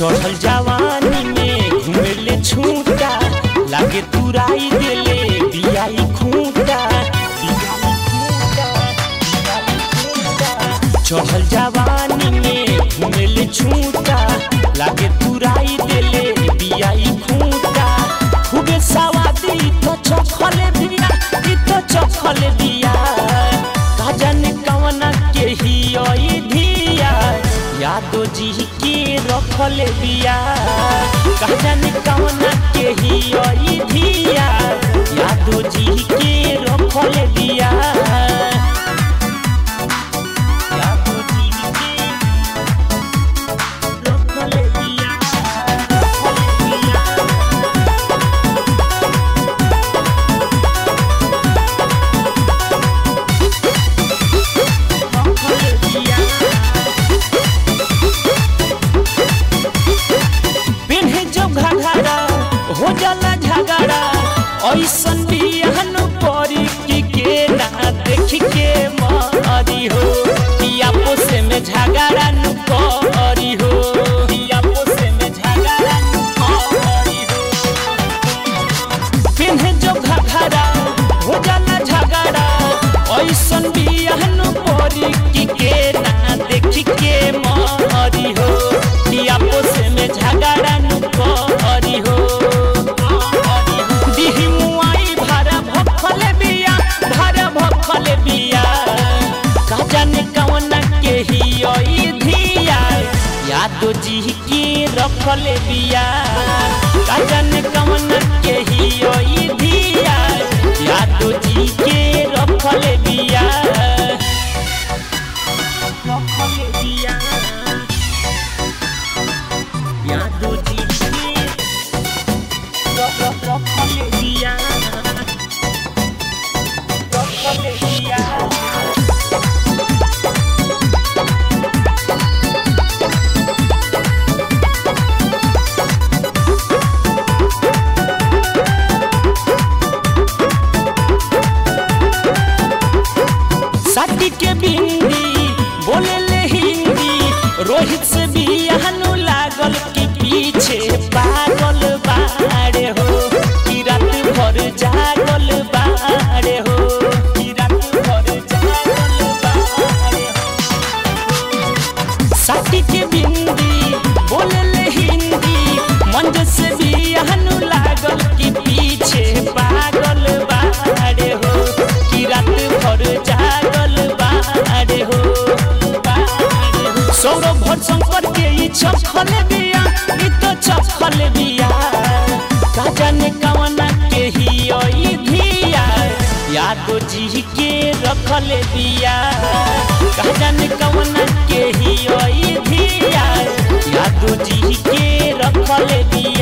चढ़ल जवानी में घुमेले छूटा लागे तुराई देले बियाई खूंटा बियाई खूंटा, बियाई खूंटा। चढ़ल जवानी में घुमेले छूटा लागे तुराई देले बियाई खूंटा खूबे सवादी तो चखले बिया ई तो चखले बिया का जाने कवना के ही ओई धिया यादो जी के रखले बिया का जाने कवना के ही ओई धिया यादो जी के रखले बिया यादो जी के रखले बिया रखले बिया रखले बिया पिन्हे जो घघरा हो जाला झगड़ा ऐसन बिहन परी की के ना देख के मारी हो पिया पोसे में झगड़ा नु करी हो पिया पोसे में झगड़ा नु करी हो पिन्हे जो घघरा हो जाला झगड़ा ऐसन बिहन परी की के ना देख के मारी हो पिया पोसे में झगड़ा नु करी हो दिही मुआई भारा भखले बिया भारा भखले बिया का जाने कवना के ही ओई धिया यादो जी के रखले बिया का जाने कवना के ही ओई धिया यादो जी के रखले बिया रखले बिया यादो जी के रखले बिया रखले बिया साथी के बिंदी बोले ले हिंदी रोहित से बियाहनु लागल कि पीछे पागल बाड़े हो कि रात भर जागल बाड़े हो कि रात भर जागल बाड़े हो साथी के बिंदी बोले ले हिंदी मंज से बियाहनु लागल कि पीछे पागल बाड़े हो कि रात भर जागल बाड़े हो सौरभ भर शंकर के ई चखल बिया ई तो चखल बिया का जाने कवना के ही ओई धिया यादो जी के रखल बिया का जाने कवना के ही ओई धिया यादो जी के रखल बिया